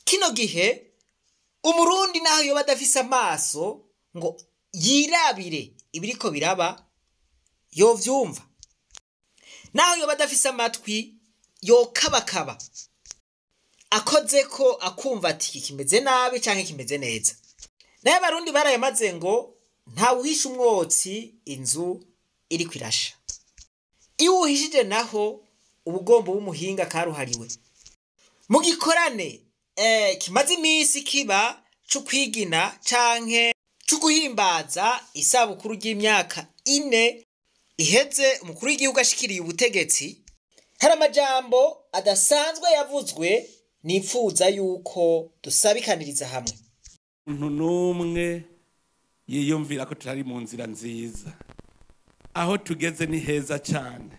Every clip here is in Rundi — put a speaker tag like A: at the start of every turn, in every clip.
A: kino gihe umurundi naho yoba adafise amaso ngo yirabire ibiriko biraba yovyumva naho yoba adafise amatwi yokabakaba akoze ko akumva ati iki kimeze nabi canke kimeze neza naye abarundi barayamaze ngo ntawuhisha umwotsi inzu iriko irasha iyo uwuhishije naho uba ugomba w'umuhinga karuhariwe mu gikorane eh, kimaze iminsi kiba co kwigina canke co guhimbaza isabukuru ry'imyaka ine iheze umukuru w'igihugu ashikiriye ubutegetsi hari amajambo adasanzwe yavuzwe nipfuza yuko dusabikaniriza hamwe
B: umuntu n'umwe yiyumvira ko tutari mu nzira nziza aho tugeze ni heza cyane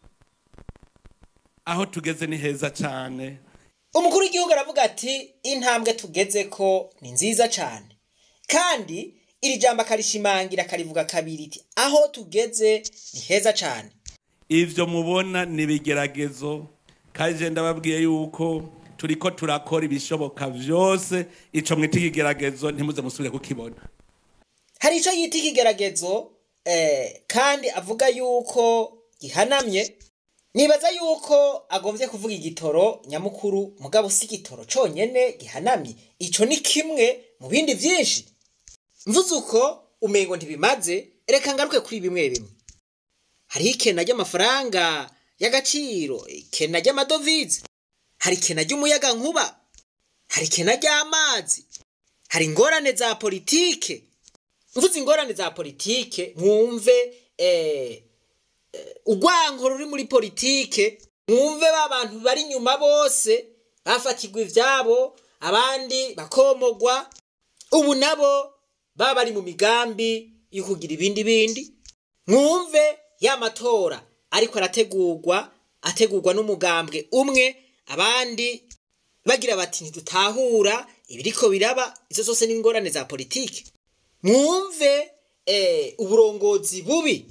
B: aho tugeze ni heza cyane
A: umukuru w'igihugu aravuga ati intambwe tugeze ko ni nziza cyane kandi iri jambo akarishimangira akarivuga kabiri iti aho tugeze ni heza cyane
B: ivyo mubona ni ibigeragezo kandi je ndababwiye yuko turiko turakora ibishoboka vyose ico mwita ikigeragezo ntimuze musubire kukibona
A: hari icyo yita ikigeragezo eh, kandi avuga yuko gihanamye nibaza yuko agombye kuvuga igitoro nyamukuru mugabo si igitoro conyene gihanamye ico ni kimwe mu bindi vyinshi mvuze uko umengo ntibimaze reka ngaruke kuri bimwe bimwe hariho ikena ry'amafaranga y'agaciro ikena ry'amadovize hari ikena ry'umuyaga nkuba hari ikena ry'amazi hari ingorane za politike mvuze ingorane za politike mwumve eh, eh, urwanko ruri muri politike mwumve ba bantu bari inyuma bose bafatirwa ivyabo abandi bakomogwa ubu nabo baba bari mu migambi yo kugira ibindi bindi mwumve ya matora ariko arategurwa ategurwa n'umugambwe umwe abandi bagira bati ntidutahura ibiriko biraba izo zose ni ingorane za politike mwumve eh, uburongozi bubi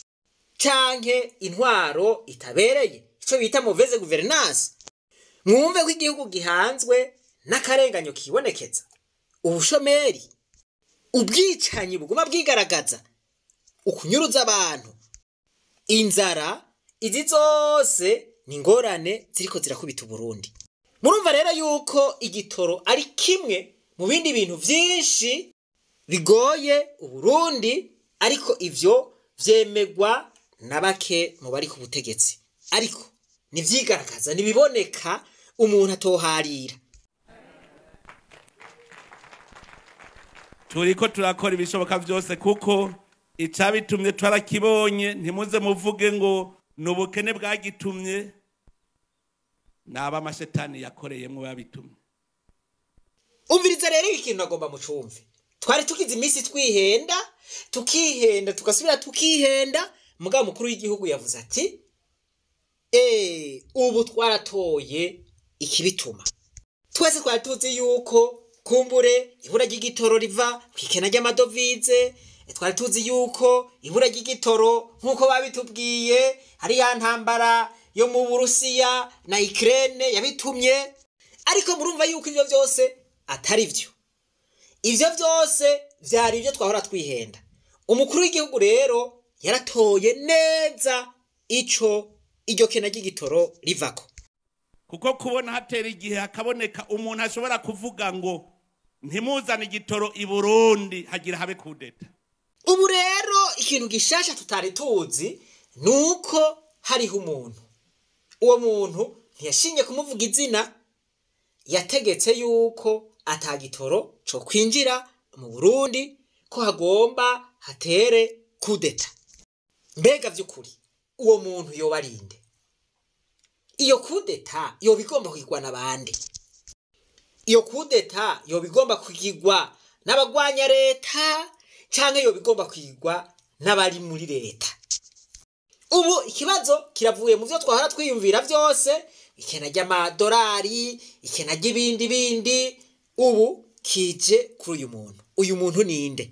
A: canke intwaro itabereye ico bita mauvaise gouvernance mwumve ko igihugu gihanzwe n'akarenganyo kibonekeza ubushomeri ubwicanyi buguma bwigaragaza ukunyuruza abantu inzara izi zose ni ingorane ziriko zirakubita uburundi murumva rero yuko igitoro ari kimwe mu bindi bintu vyinshi bigoye uburundi ariko ivyo vyemegwa na bake mu bari ku butegetsi ariko nivyigaragaza nibiboneka umuntu atoharira
B: turiko turakora ibishoboka vyose kuko icabitumye twarakibonye ntimuze muvuge ngo ni ubukene bwagitumye naba amashetani yakoreyemwo babitumye
A: umviriza rero ikintu agomba mucumve twari tugize iminsi twihenda tukihenda tugasubira tukihenda mugabo mukuru w'igihugu yavuze ati eee ubu twaratoye ikibituma twese twari tuzi yuko kumbure ibura ry'igitoro riva ku ikena ry'amadovize twari tuzi yuko ibura ry'igitoro nk'uko babitubwiye hari ya ntambara yo mu burusiya na ikirere yabitumye ariko murumva yuko ibyo byose atari byo ibyo byose byari ibyo twahora twihenda umukuru w'igihugu rero yaratoye neza ico iryo kena ry'igitoro rivako
B: kuko kubona hatera igihe hakaboneka umuntu ashobora kuvuga ngo ntimuzane igitoro i burundi hagira habe kudeta
A: ubu rero ikintu gishasha tutari tuzi ni uko hariho umuntu uwo muntu ntiyashinye kumuvuga izina yategetse yuko atagitoro co kwinjira mu burundi ko hagomba hatere kudeta mbega vy'ukuri uwo muntu yoba arinde iyo kudeta yoba igomba kugirwa n'abandi iyo kudeta yoba igomba kugirwa n'abagwanya leta canke yoba igomba kwigwa n'abari muri leta ubu ikibazo kiravuye mu byo twahora twiyumvira byose ikena ry'amadolari ikena ry'ibindi bindi ubu kije kuri uyu muntu uyu muntu ninde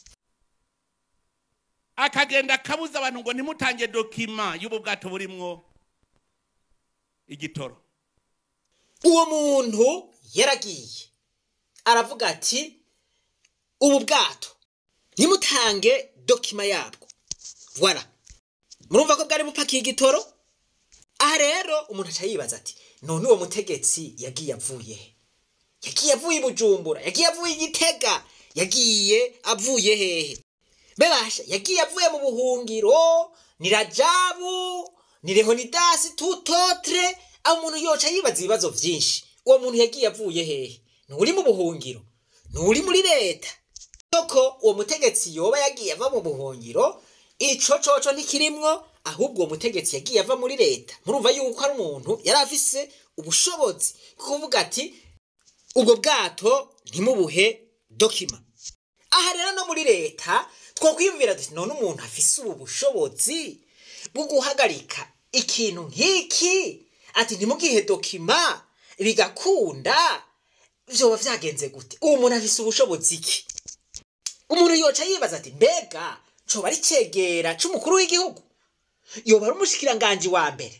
B: akagenda akabuza abantu ngo ntimutange dokima y'ubu bwato burimwo igitoro
A: uwo muntu yaragiye aravuga ati ubu bwato ntimutange dokima yabwo wara murumva ko bwari bupakiye igitoro aha rero umuntu aca yibaza ati none uwo mutegetsi yagiye avuye he yagiye avuye i bujumbura yagiye avuye i gitega yagiye avuye hehe bebasha yagiye avuye mu buhungiro ni rajabu ni rehonidasi tutotre aho umuntu yoca yibaza ibibazo vyinshi uwo muntu yagiye avuye hehe nturi mu buhungiro nturi muri leta koko uwo mutegetsi yoba yagiye ava mu buhungiro ico coco ntikirimwo ahubwo uwo mutegetsi yagiye ava muri leta murumva yuko ari umuntu yari afise ubushobozi bwo kuvuga ati ubwo bwato ntimubuhe dokima aha rero no muri leta twokwiyumvira duti none umuntu afise ubu bushobozi bwo guhagarika ikintu nk'iki ati ntimugihe dokima bigakunda vyoba vyagenze gute uwo muntu afise ubushobozi iki umuntu yoca yibaza ati mbega coba ari cegera c'umukuru w'igihugu yoba ari umushikiranganji wa mbere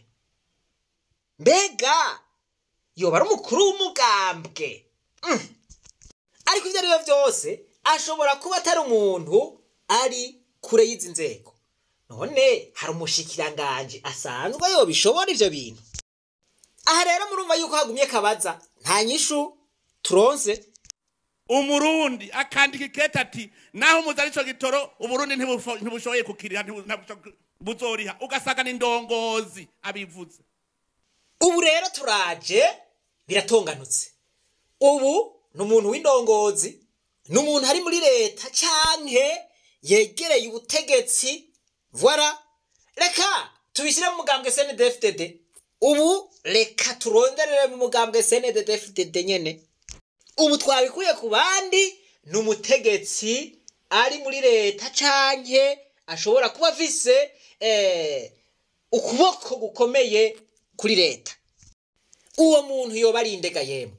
A: mbega yoba ari umukuru w'umugambwe Mm. ariko ivyo arivyo vyose ashobora kuba atari umuntu ari kure y'izi nzego none hari umushikiranganji asanzwe yobishobora ivyo bintu aha rero murumva yuko hagumye kabaza nta nyishu turonse
B: umurundi akandika ikete ati naho muzi arico gitoro uburundi ntibufo- ntibushoboye kukiriha ntibu- ntabwo buzoriha ugasanga ni ndongozi abivuze
A: ubu rero turaje biratonganutse ubu ni umuntu w'indongozi ni umuntu ari muri leta canke yegereye ubutegetsi voila reka tubishyire mu mugambwe snedfdd ubu reka turonderere mu mugambwe snedfdd nyene ubu twabikuye ku bandi ni umutegetsi ari muri leta canke ashobora kuba afise eh, ukuboko gukomeye kuri leta uwo muntu yoba ari indega yemwe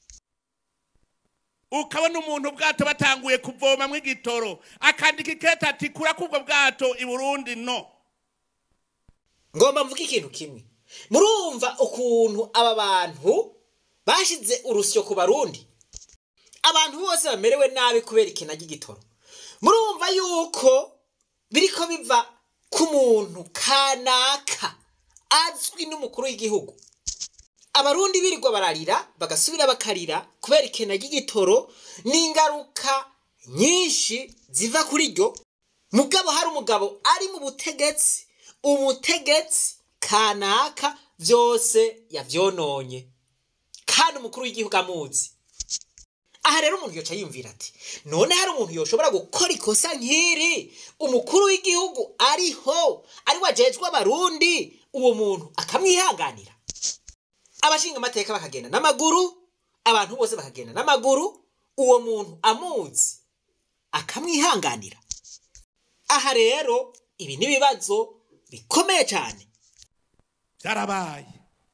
B: ukabona umuntu ubwato batanguye kuvomamwo igitoro akandika ikete ati kura kubwo bwato i burundi no
A: ngomba mvuga ikintu kimwe murumva ukuntu aba bantu bashize urusyo ku barundi abantu bose bamerewe nabi kubera ikina ry'igitoro murumva yuko biriko biva ku muntu kanaka azwi n'umukuru w'igihugu abarundi birirwa bararira bagasubira bakarira kubera ikena ry'igitoro n'ingaruka nyinshi ziva kuri ryo mugabo hari umugabo ari mu butegetsi umutegetsi kanaka byose yavyononye kandi umukuru w'igihugu amuzi aha rero umuntu yoca yumvira ati none hari umuntu yoshobora gukora ikosa nk'iri umukuru w'igihugu ariho ari wajejwe abarundi uwo muntu akamwihanganira abashinga amateka bakagenda n'amaguru abantu bose bakagenda n'amaguru uwo muntu amuzi akamwihanganira aha rero ibi ni ibibazo bikomeye cyane
B: byarabaye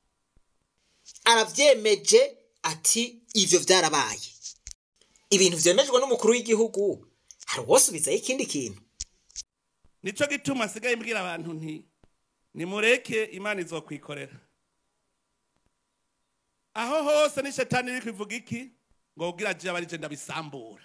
A: arabyemeje ati ivyo vyarabaye ibintu vyemejwe n'umukuru w'igihugu hari uwosubizayo ikindi kintu
B: nico gituma asigaye mbwira abantu nti nimureke imana izokwikorera aho hose ni shetani iri kwivuga iki ngo ubwira je abarije ndabisambura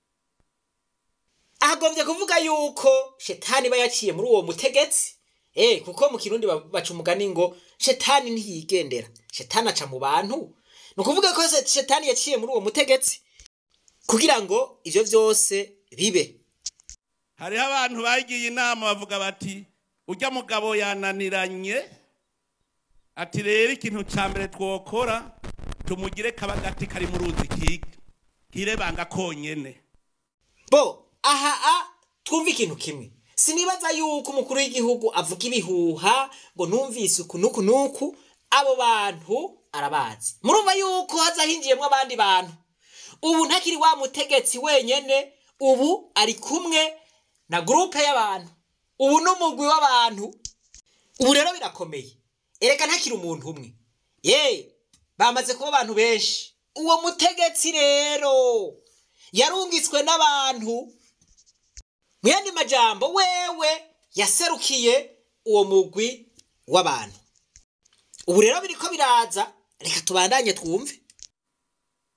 A: agombye kuvuga yuko shetani iba yaciye muri uwo mutegetsi eh kuko mu kirundi ba- baca umugani ngo shetani ntiyigendera shetani aca mu bantu ni ukuvuga ko se- shetani yaciye muri uwo mutegetsi kugira ngo ivyo vyose bibe
B: hariho abantu bagiye inama bavuga bati ujya mugabo yananiranye ati rero ikintu cya mbere twokora tumugire kabagati kari mu ruzi ki- kirebanga konyene
A: bo aha a twumva ikintu kimwe sinibaza yuko umukuru w'igihugu avuga ibihuha ngo numvise uku nuku nuku abo bantu arabazi murumva yuko haza hinjiyemo abandi bantu ubu ntakiri wa mutegetsi wenyene ubu ari kumwe na gurupe y'abantu ubu n'umugwi w'abantu ubu rero birakomeye erega ntakiri umuntu umwe ye bamaze kuba abantu benshi uwo mutegetsi rero yarungitswe n'abantu mu yandi majambo wewe yaserukiye uwo mugwi w'abantu ubu rero biriko biraza reka tubandanye twumve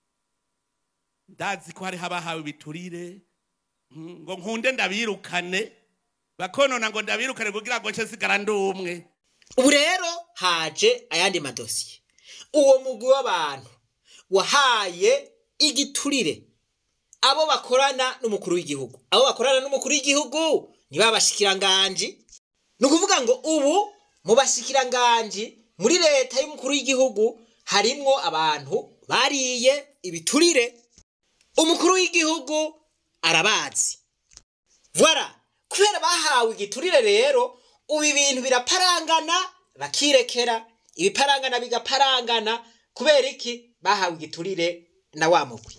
B: ndazi ko hariho abahawe ibiturire mm, ngo nkunde ndabirukane bakonona ngo ndabirukane kugira ngo nce sigara ndi umwe
A: ubu rero haje ayandi madosiye uwo mugwi w'abantu wahaye igiturire abo bakorana n'umukuru w'igihugu abo bakorana n'umukuru w'igihugu ni ba bashikiranganji ni ukuvuga ngo ubu mu bashikiranganji muri leta y'umukuru w'igihugu harimwo abantu bariye ibiturire umukuru w'igihugu arabazi Voilà kubera bahawe igiturire rero ubu ibintu biraparangana bakirekera ibiparangana bigaparangana kubera iki bahawe igiturire na wa mugwi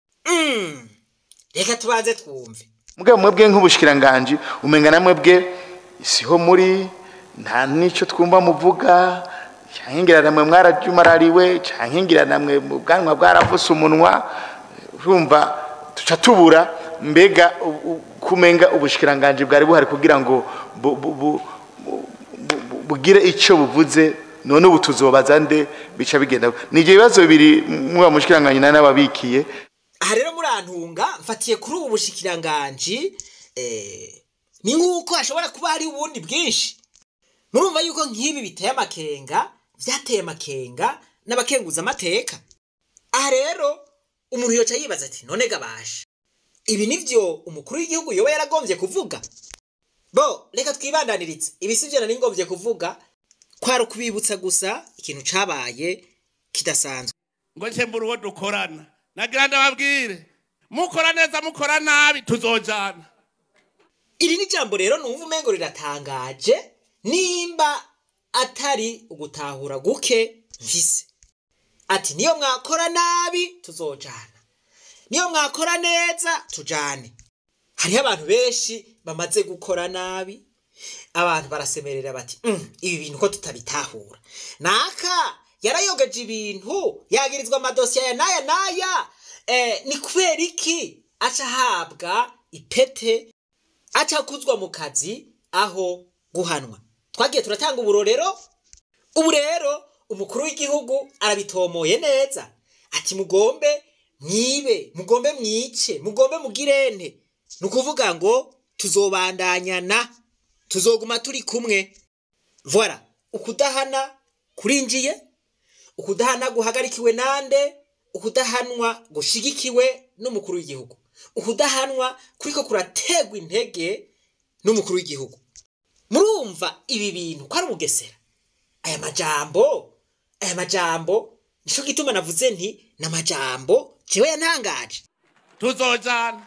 A: Mm, reka tubanze twumve
C: mugabo mwebwe nk'ubushikiranganji umenga na mwebwe siho muri nta n'icyo twumva muvuga cyankingira namwe mwarajumarariwe cyankingira namwe mu bwanwa bwaravuse umunwa urumva tuca tubura mbega u- u- kumenga ubushikiranganji bwari buhari kugira ngo bu- bu- bu- bu- bu- bugire icyo buvuze none ubu tuzobaza nde bica bigenda ni ibyo bibazo bibiri muba mushikiranganji nari nababikiye
A: aha rero murantunga mfatiye kuri ubu bushikiranganji eh, ni nk'uko hashobora kuba hari ubundi bwinshi murumva yuko nk'ibi biteye amakenga byateye amakenga n'abakenguza amateka aha rero umuntu yoca yibaza ati none gabasha ibi nivyo umukuru w'igihugu yoba yaragombye kuvuga bo reka twibandaniritse ibi sivyo nari ngombye kuvuga kwari ukubibutsa gusa ikintu cabaye kidasanzwe
B: ngo nce mbura uwo dukorana nagira ndababwire mukora neza mukora nabi tuzojana
A: iri ni jambo rero numva umengo riratangaje nimba atari ugutahura guke mfise ati niyo mwakora nabi tuzojana niyo mwakora neza tujane hariho abantu benshi bamaze gukora nabi abantu barasemerera bati "Mm, ibi bintu ko tutabitahura naka yarayogeje ibintu yagirizwa amadosiye aya n'aya n'aya eh, ni kubera iki aca ahabwa ipete aca akuzwa mu kazi aho guhanwa twagiye turatanga uburorero ubu rero umukuru w'igihugu arabitomoye neza ati mugombe mwibe mugombe mwice mugombe mugirente ni ukuvuga ngo tuzobandanyana tuzoguma turi kumwe voila ukudahana kurinjiye ukudahana guhagarikiwe nande ukudahanwa gushigikiwe n'umukuru w'igihugu ukudahanwa kuriko kurategwa intege n'umukuru w'igihugu murumva ibi bintu ko ari ubugesera aya majambo aya majambo nico gituma navuze nti ni amajambo jewe yantangaje
B: tuzojana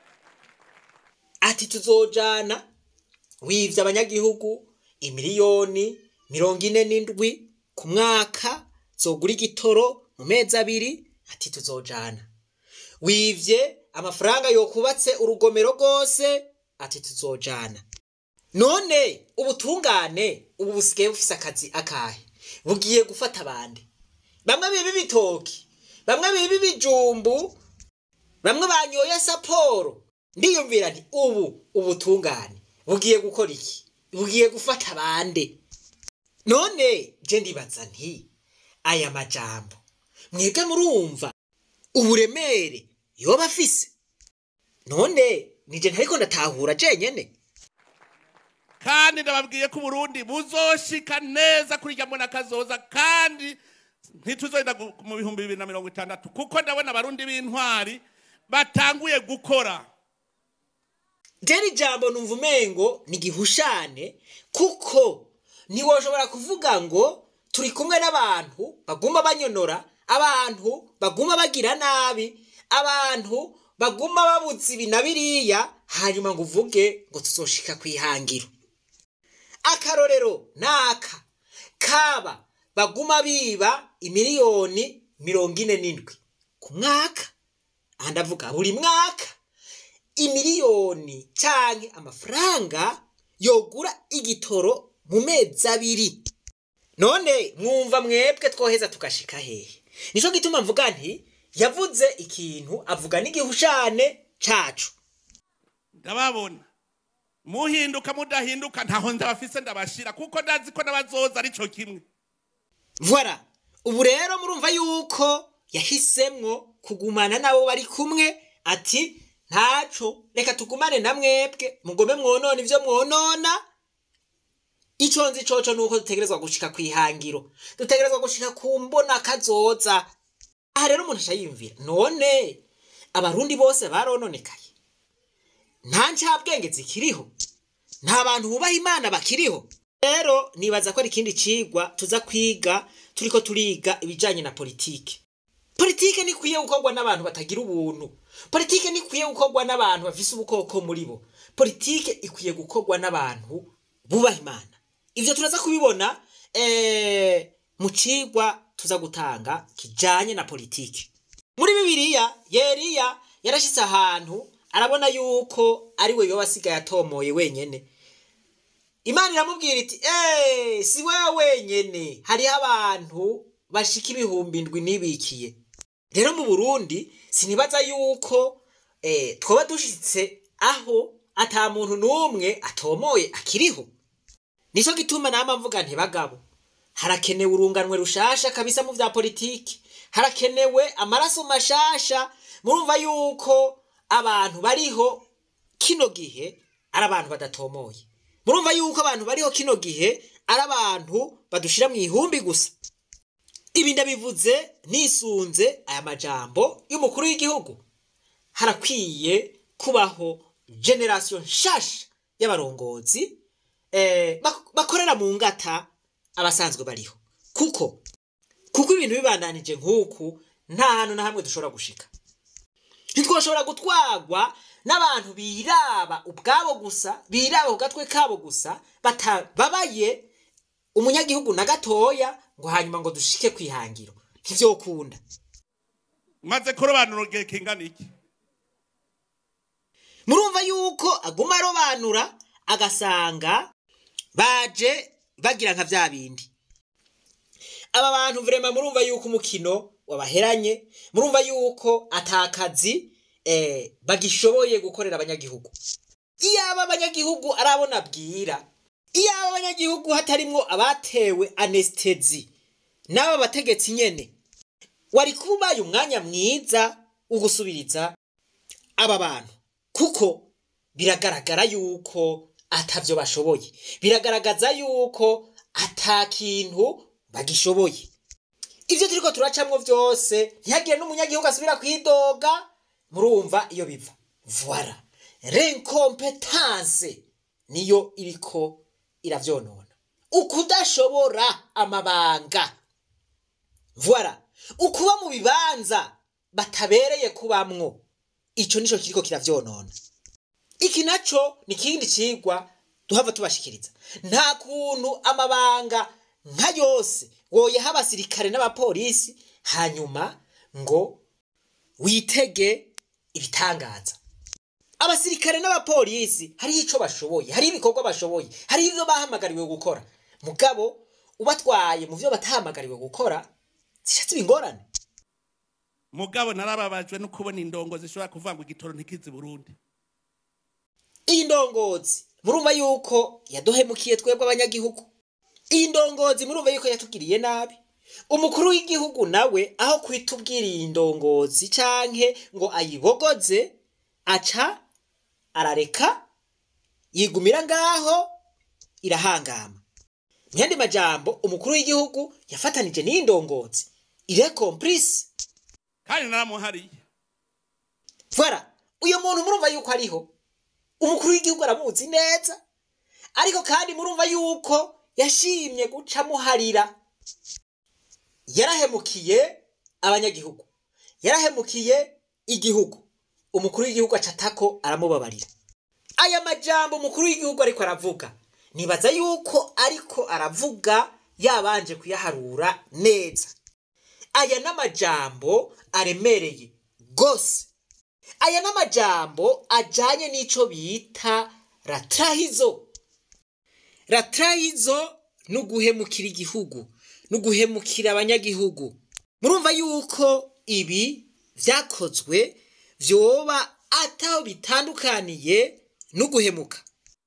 A: ati tuzojana wivye abanyagihugu imiliyoni mirongo ine n'indwi ku mwaka zogura igitoro mu mezi abiri ati tuzojana wivye amafaranga yokubatse urugomero rwose ati tuzojana none ubutungane ubu busigaye bufise akazi akahe bugiye gufata abandi bamwe biba ibitoki bamwe biba ibijumbu bamwe banyoye saporo ndiyumvira nti ubu ubutungane bugiye gukora iki bugiye gufata abande none je ndibaza nti aya majambo mwebwe murumva uburemere yoba afise none nije ntariko ndatahura jenyene
B: kandi ndababwiye ko uburundi buzoshika neza kuri irya mbona kazoza kandi ntituzorinda gu- mu bihumbi bibiri na mirongo itandatu kuko ndabona abarundi b'intwari batanguye gukora
A: jeri jambo numva umengo ni gihushane kuko ntiwoshobora kuvuga ngo turi kumwe n'abantu baguma banyonora abantu baguma bagira nabi abantu baguma babuze ibi na biriya hanyuma ngo uvuge ngo tuzoshika ku ihangiro akarorero naka kaba baguma biba imiliyoni mirongo ine n'indwi ku mwaka aha ndavuga buri mwaka imiliyoni canke amafaranga yogura igitoro mu mezi abiri none mwumva mwebwe twoheza tugashika hehe nico gituma mvuga nti yavuze ikintu avuga n'igihushane cacu
B: ndababona muhinduka mudahinduka ntaho ndabafise ndabashira kuko ndazi ko n'abazoza arico kimwe
A: Voilà. Ubu rero murumva yuko yahisemwo kugumana n'abo bari kumwe ati ntaco reka tugumane na mwebwe mugome mwonona ivyo mwonona ico nzi coco nuko dutegerezwa gushika kwihangiro dutegerezwa gushika ku mbona kazoza aha rero umuntu ashayimvira none abarundi bose barononekaye nta ncabwenge zikiriho nta bantu bubaha imana bakiriho rero nibaza ko ari ikindi cigwa tuza kwiga turiko turiga ibijanye na politike politike ntikwiye gukorwa n'abantu batagira ubuntu politike ntikwiye gukorwa n'abantu bafise ubukoko muri bo politike ikwiye gukorwa n'abantu bubaha imana ivyo turaza kubibona eh, mu cigwa tuza gutanga kijanye na politike muri bibiliya yeriya yarashitse ahantu arabona yuko ari we yoba asigaye atomoye wenyene imana iramubwira iti eee si wewe wenyene hariho abantu bashika ibihumbi indwi nibikiye rero mu burundi sinibaza yuko eh, twoba dushitse aho ata muntu n'umwe atomoye akiriho nico gituma nama mvuga nti bagabo harakenewe urunganwe rushasha kabisa mu vya politiki harakenewe amaraso mashasha murumva yuko abantu bariho kino gihe ari abantu badatomoye murumva yuko abantu bariho kino gihe ari abantu badushira mu ihumbi gusa ibi ndabivuze nisunze aya majambo y'umukuru w'igihugu harakwiye kubaho generasiyo nshasha y'abarongozi eh, bak- bakorera mu ngata abasanzwe bariho kuko kuko ibintu bibandanije nk'uku nta hantu na hamwe dushobora gushika ntitwoshobora gutwarwa n'abantu biraba ubwabo gusa biraba ku gatwe kabo gusa batababaye umunyagihugu na gatoya ngo hanyuma ngo dushike kwihangiro ntivyokunda
B: maze kurobanura igihe kingana iki
A: murumva yuko aguma arobanura agasanga baje bagira nka vya bindi aba bantu vrema murumva yuko umukino wabaheranye murumva yuko atakazi eh, bagishoboye gukorera abanyagihugu iyaba abanyagihugu arabona bwira iyaba abanyagihugu hatarimwo abatewe anestezi n'aba bategetsi nyene wari kubaye umwanya mwiza wo gusubiriza aba bantu kuko biragaragara yuko atavyo bashoboye biragaragaza yuko ata kintu bagishoboye ivyo turiko turacamwo vyose ntihagire n'umunyagihugu asubira kwidoga murumva iyo biva voila renkompetanse niyo iriko iravyonona ukudashobora amabanga voila ukuba mu bibanza batabereye kubamwo ico nico kiriko kiravyonona iki naco ni ikindi cigwa duhava tubashikiriza nta kuntu amabanga nka yose woyeha abasirikare n'abapolisi hanyuma ngo witege ibitangaza abasirikare n'abapolisi hariho ico bashoboye hariho ibikorwa bashoboye hariho ivyo bahamagariwe gukora mugabo ubatwaye mu vyo batahamagariwe gukora zishatse ibingorane
B: mugabo narababajwe no kubona indongo zishobora kuvuga ngo igitoro ntikizi burundi
A: iyi ndongozi murumva yuko yaduhemukiye twebwe abanyagihugu iyi ndongozi murumva yuko yatugiriye nabi umukuru w'igihugu nawe aho kwitubwira iyi ndongozi canke ngo ayibogoze aca arareka yigumira ngaho irahangama mu yandi majambo umukuru w'igihugu yafatanije n'iyi ndongozi ire komplice
B: kandi naramuhariye
A: Voilà, uyu muntu murumva yuko ariho umukuru w'igihugu aramuzi neza ariko kandi murumva yuko yashimye guca muharira yarahemukiye abanyagihugu yarahemukiye igihugu umukuru w'igihugu acatako aramubabarira aya majambo umukuru w'igihugu ariko aravuga nibaza yuko ariko aravuga yabanje kuyaharura neza aya n'amajambo aremereye gose aya n'amajambo ajanye n'ico bita ratrahizo ratrahizo ni uguhemukira igihugu ni uguhemukira abanyagihugu murumva yuko ibi vyakozwe vyoba ataho bitandukaniye n'uguhemuka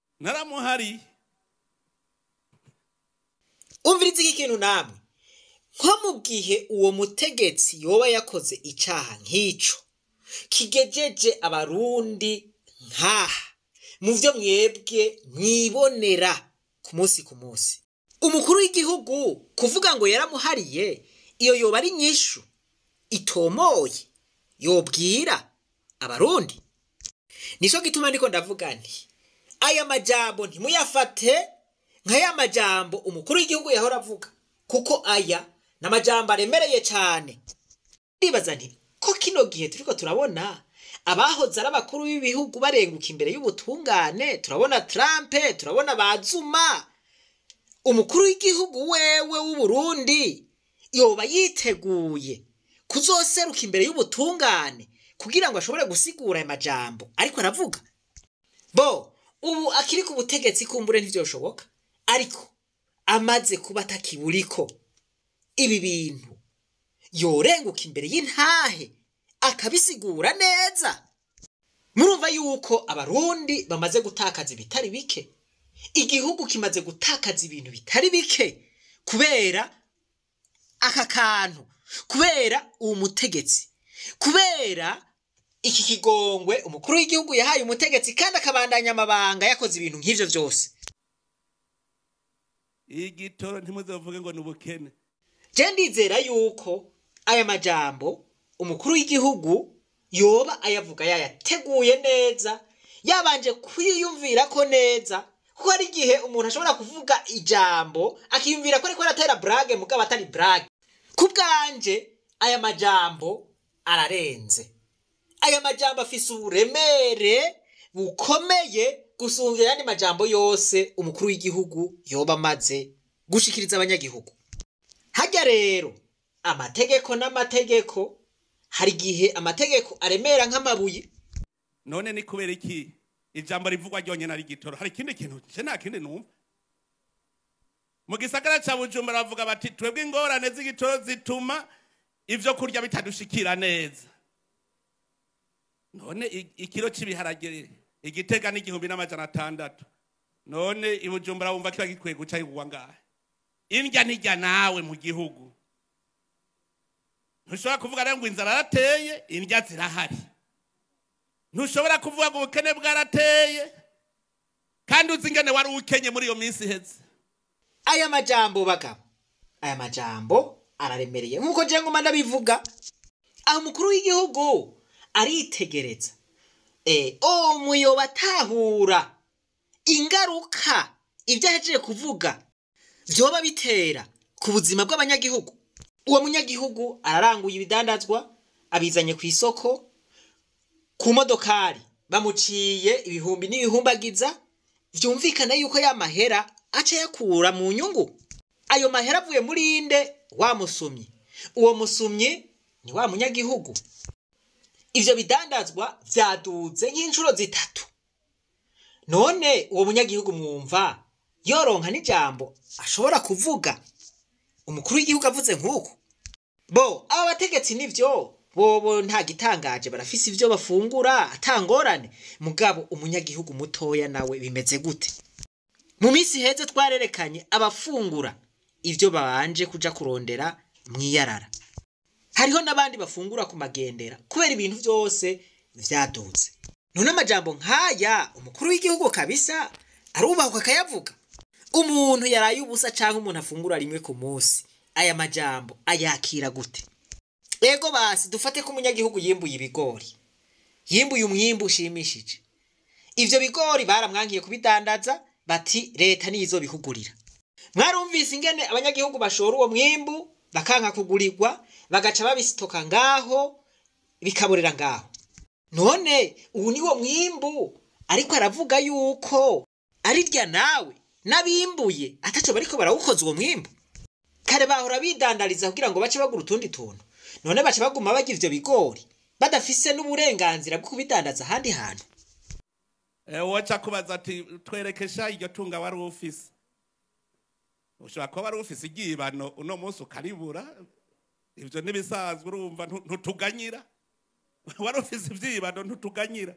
B: naramuhariye
A: umviriza iki kintu namwe nko mu gihe uwo mutegetsi yoba yakoze icaha nk'ico kigejeje abarundi nk'aha mu vyo mwebwe mwibonera ku munsi ku munsi umukuru w'igihugu kuvuga ngo yaramuhariye iyo yoba ari nyishu itomoye yobwira abarundi nico gituma ndiko ndavuga nti aya majambo ntimuyafate nk'aya majambo umukuru w'igihugu yahora avuga kuko aya ni amajambo aremereye cyane ndibaza nti ko kino gihe turiko turabona abahoze ari abakuru b'ibihugu barenguka imbere y'ubutungane turabona Trump turabona bazuma umukuru w'igihugu wewe w'uburundi yoba yiteguye kuzoseruka imbere y'ubutungane kugira ngo ashobore gusigura aya majambo ariko aravuga bo ubu akiri ku butegetsi kumbure ntivyoshoboka ariko amaze kuba atakiburiko ibi bintu yorenguka imbere y'intahe akabisigura neza murumva yuko abarundi bamaze gutakaza ibitari bike igihugu kimaze gutakaza ibintu bitari bike kubera aka kantu kubera uwo mutegetsi kubera iki kigongwe umukuru w'igihugu yahaye umutegetsi kandi akabandanya amabanga yakoze ibintu nk'ivyo vyose
B: igitoro ntimuzovuge ngo ni ubukene
A: je ndizera yuko aya majambo umukuru w'igihugu yoba ayavuga yayateguye neza yabanje kwiyumvira ko neza kuko hari igihe umuntu ashobora kuvuga ijambo akiyumvira ko ariko aratera brage mugabo atari brage ku bwanje aya majambo ararenze aya majambo afise uburemere bukomeye gusumvya ayandi majambo yose umukuru w'igihugu yoba amaze gushikiriza abanyagihugu harya rero amategeko n'amategeko hari igihe amategeko aremera nk'amabuye
B: none ni kubera iki ijambo rivugwa ryonyine ari igitoro hari ikindi kintu nje nta kindi numva mu gisagara ca bujumbura bavuga bati twebwe ingorane z'igitoro zituma ivyo kurya bitadushikira neza none i- ikiro c'ibiharage igitega n'igihumbi n'amajana atandatu none i bujumbura wumva kiba gikwiye guca yigwa ngahe indya nijya nawe mu gihugu ntushobora kuvuga rero ngo inzara yarateye indya zirahari ntushobora kuvuga ngo ubukene bwarateye kandi uzi ingene wari ukenye muri iyo minsi iheze
A: aya majambo bagabo aya majambo araremereye nk'uko je nguma ndabivuga aho umukuru w'igihugu aritegereza eh, o muyoba atahura ingaruka ibyo ahejeje kuvuga vyoba bitera ku buzima bw'abanyagihugu uwo munyagihugu araranguye ibidandazwa abizanye ku isoko ku modokari bamuciye ibihumbi n'ibihumbagiza vyumvikana yuko ya mahera aca yakura mu nyungu ayo mahera avuye muri inde wa musumyi uwo musumyi ni wa munyagihugu ivyo bidandazwa vyaduze nk'inshuro zitatu none uwo munyagihugu mwumva yoronka n'ijambo ashobora kuvuga umukuru w'igihugu avuze nk'uko bo aba bategetsi nivyo bobo nta gitangaje barafise ivyo bafungura atangorane mugabo umunyagihugu mutoya nawe bimeze gute mu minsi heze twarerekanye abafungura ivyo babanje kuja kurondera mwiyarara hariho n'abandi bafungura ku magendera kubera ibintu vyose vyaduze none amajambo nk'aya umukuru w'igihugu kabisa arubahwa akayavuga umuntu yaraye ubusa canke umuntu afungura rimwe ku munsi aya majambo ayakira gute ego basi dufate ko umunyagihugu yimbuye ibigori yimbuye umwimbu ushimishije ivyo bigori baramwankiye kubidandaza bati leta niyo izobihugurira mwarumvise ingene abanyagihugu bashora uwo mwimbu bakanka kugurirwa bagaca babisitoka ngaho bikaborera ngaho none ubu ni wo mwimbu ariko aravuga yuko ari rya nawe n'abimbuye ataco bariko barawukoza uwo mwimbu kare bahora bidandariza kugira ngo bace bagura utundi tuntu none baca baguma barya ivyo bigori badafise n'uburenganzira bwo kubidandaza ahandi hantu
B: Eh, woca kubaza ati twerekesha iryo tunga wari ufise ushobora kuba wari ufise iryibano uno munsi ukaribura ivyo ntibisanzwe urumva ntu- ntutuganyira wari ufise ivyibano ntutuganyira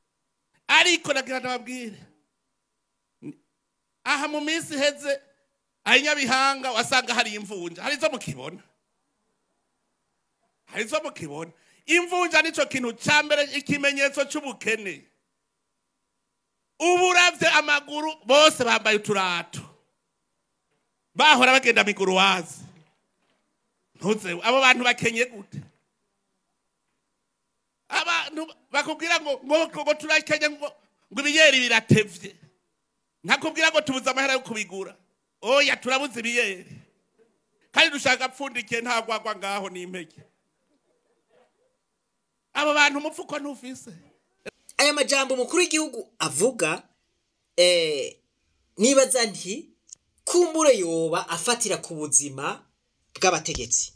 B: ariko nagira ndababwire aha mu minsi iheze aho nyabihanga wasanga hari imvunja hari izo mukibona hari izo mukibona imvunja nicyo kintu cya mbere ikimenyetso cy'ubukene ubu uravye amaguru bose bambaye uturato bahora bagenda miguruwazi ntuze abo bantu bakenye gute abantu bakubwira ngo ngo ngo turakenye ngo ngo ibiyeri biratevye ntakubwira ngo tubuze amahera yo kubigura oya turabuze ibiyeri kandi dushaka apfundikiye nta gwagwa ngaho n'impeke abo bantu umufuko ntufise
A: aya majambo umukuru w'igihugu avuga eh, nibaza nti kumbure yoba afatira ku buzima bw'abategetsi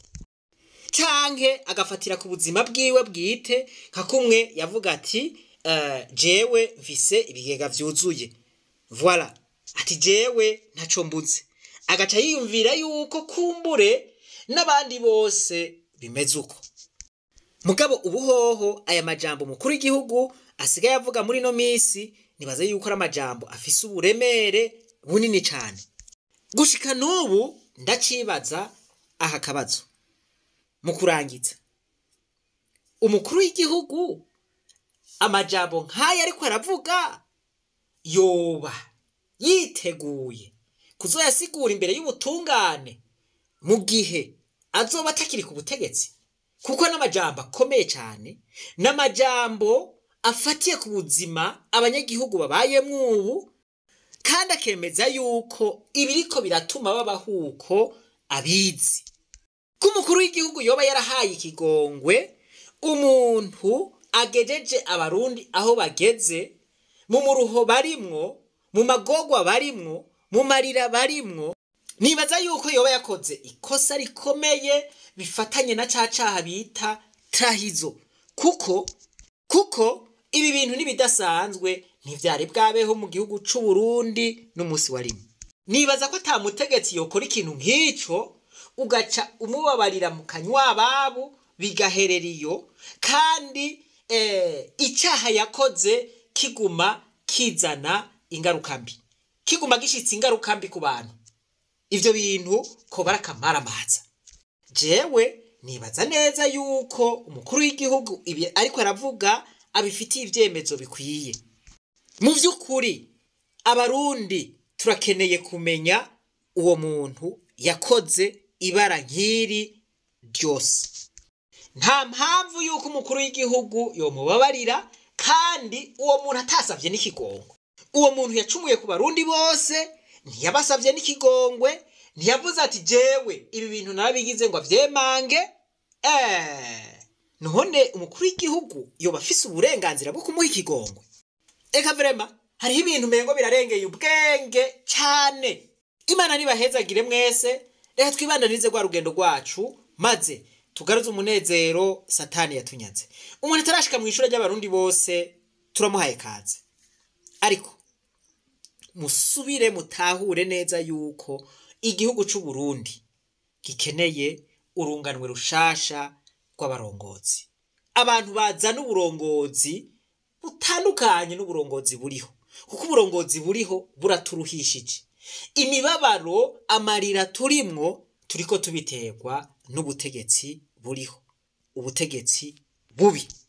A: canke agafatira ku buzima bwiwe bwite nka kumwe yavuga ati eh, jewe mfise ibigega vyuzuye voila ati jewe ntaco mbuze agaca yiyumvira yuko kumbure n'abandi bose bimeze uko mugabo ubuhoho aya majambo mukuru w'igihugu asigaye avuga muri ino minsi nibaza yuko ari amajambo afise uburemere bunini cyane gushika n'ubu ndacibaza aha kabazo mu kurangiza umukuru w'igihugu amajambo nk'aya ariko aravuga yoba yiteguye kuzoyasigura imbere y'ubutungane mu gihe azoba atakiri ku butegetsi kuko n'amajambo akomeye cyane n'amajambo afatiye ku buzima abanyagihugu babayemwo ubu kandi akemeza yuko ibiriko biratuma babaho uko abizi ko umukuru w'igihugu yoba yarahaye ikigongwe umuntu agejeje abarundi aho bageze mu muruho barimwo mu magogwa barimwo mu marira barimwo nibaza yuko yoba yakoze ikosa rikomeye bifatanye na ca caha bita trahizo kuko kuko ibi bintu n'ibidasanzwe ntivyari bwabeho mu gihugu c'u Burundi n'umunsi wa rimwe nibaza ko ata mutegetsi yokora ikintu nk'ico ugaca umubabarira mu kanywa ababo bigaherera iyo kandi eh, icyaha yakoze kiguma kizana ingaruka mbi kiguma gishitse ingaruka mbi ku bantu ivyo bintu ko barakamaraamaza jewe nibaza neza yuko umukuru w'igihugu ibi ariko aravuga abifitiye ivyemezo bikwiye mu vy'ukuri abarundi turakeneye kumenya uwo muntu yakoze ibara nk'iri ryose nta mpamvu yuko umukuru w'igihugu yomubabarira kandi uwo muntu atasavye n'ikigongo uwo muntu yacumuye ku barundi bose ntiyabasavye n'ikigongwe ntiyavuze ati jewe ibi bintu narabigize ngo avyemange eh none umukuru w'igihugu yoba afise uburenganzira bwo kumuha ikigongwe eka vrema hariho ibintu mengo birarengeye ubwenge cyane imana nibahezagire mwese reka twibandanize rwa rugendo rwacu maze tugaruze umunezero satani yatunyaze umuntu atarashika mu ishuri ry'abarundi bose turamuhaye kaze ariko musubire mutahure neza yuko igihugu c'u Burundi gikeneye urunganwe rushasha rw'abarongozi abantu bazana uburongozi butandukanye n'uburongozi buriho kuko uburongozi buriho buraturuhishije imibabaro amarira turimwo turiko tubiterwa n'ubutegetsi buriho ubutegetsi bubi